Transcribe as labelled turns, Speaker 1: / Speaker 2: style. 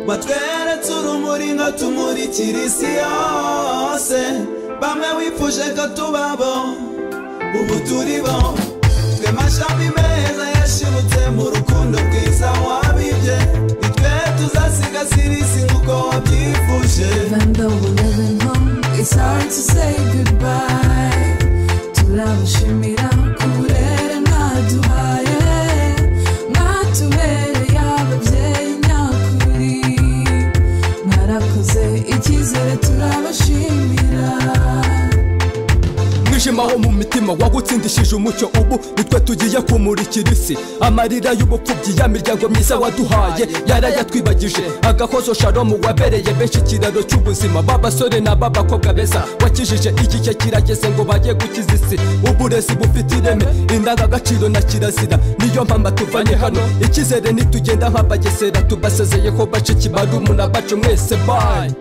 Speaker 1: batweretse urumuri ngo tumurikire isi yose bamwe wifuje ko tubabo ubu turi bo twe amashami meza yashibutse mu rukundo rwiza wabibye ni twe tuzasigasira isi nk'uko wabyifuje
Speaker 2: Even though we're living home, it's hard to say goodbye. Turabashimira kurere mwaduhaye, mwatubereye ababyeyi nyakuri. Mwarakoze icyizere turabashimira.
Speaker 3: mwijimaho mu mitima wagutsindishije umucyo ubu nitwe tugiye kumurikira isi amarira y'ubupfubyi ya miryango myiza waduhaye yarayatwibagije agakozo sharomu wabereye benshi ikiraro cy'ubuzima b'abasore n'ab'abakobwa beza wakijije igihe kirageze ngo bajye gukiza isi uburezi bufite ireme indangagaciro na kirazira niyo mpamvu tuvanye hano icyizere nitugenda nk'abagesera tubasezeye ko bace kibarumu na bacu mwese bayi